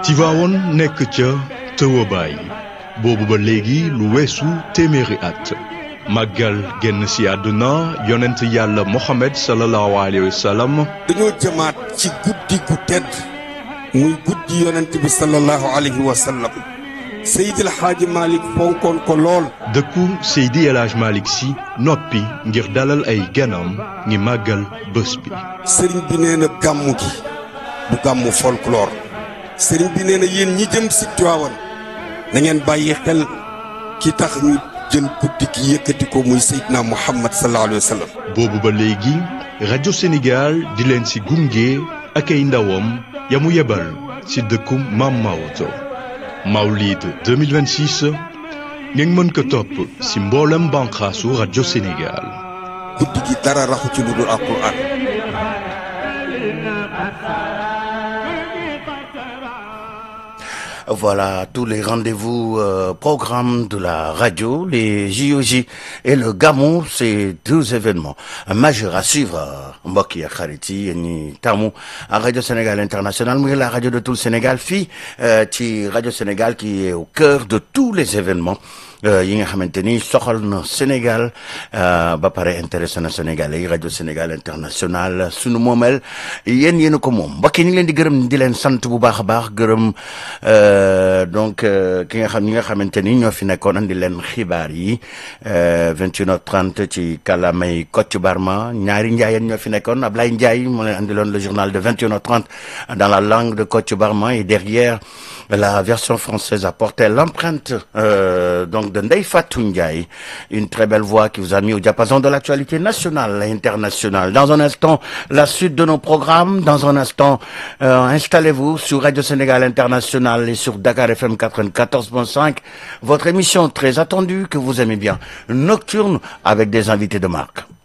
Tivaouane nekk ca tëwabaay boobu ba léegi lu weesu téeméeri at màggal génn si àdduna yonent yàlla Mohamed sallallahu alayhi wa sallam dañoo jëmaat ci guddi gu tedd muy guddi yonent bi sallallahu alayhi wa sallam Seydil Xaaji Malick fonkoon ko lool dëkku Seydi El Hadj Malick si noppi ngir dalal ay ganam ngi màggal bés bi sëriñ bi nee na gàmmu gi du gàmmu folklore sëriñ bi nee na yéen ñi jëm si Tiwaawan na ngeen bàyyi xel ki tax ñu jël guddi gi yëkkati ko muy Seydina Muhammad sallallahu alayhi wa sallam boobu ba léegi rajo Sénégal di leen si gunge ak ay ndawam ya mu yebal si dëkku Maam Maodo Mawlid 2026 ngeen mën ko topp si mboolem banqaasu rajo Sénégal guddi gi dara raxu ci lu dul alquran Voilà tous les rendez-vous euh, programmes de la radio, les JOJ et le Gamou, c'est deux événements majeurs à suivre. mbokk yi ak xarit yi yéen ñi tàmmu à Radio Sénégal International muy la radio de tout le Sénégal fii ci Radio Sénégal qui est au cœur de tous les événements yi nga xamante ni soxal na Sénégal ba pare intéressé na Sénégalais yi rajo Sénégal international sunu moomeel yéen yéen a ko moom mbokk yi ñu ngi leen di gërëm di leen sant bu baax a baax gërëm donc ki nga xam ñi nga xamante ni ñoo fi nekkoon andi leen xibaar yi 21h30 ci kàllaamay Kocc Barma ñaari njaayeen ñoo fi nekkoon Ablaye Ndiaye moo leen andiloon le journal de 21h30 dans la langue de Kocc Barma et derrière la version française apportait l'empreinte euh, donc de Ndeye Fatou Ndiaye, une très belle voix qui vous a mis au diapason de l'actualité nationale et internationale. Dans un instant, la suite de nos programmes. Dans un instant, euh, installez-vous sur Radio Sénégal International et sur Dakar FM 94.5. Votre émission très attendue que vous aimez bien, Nocturne avec des invités de marque.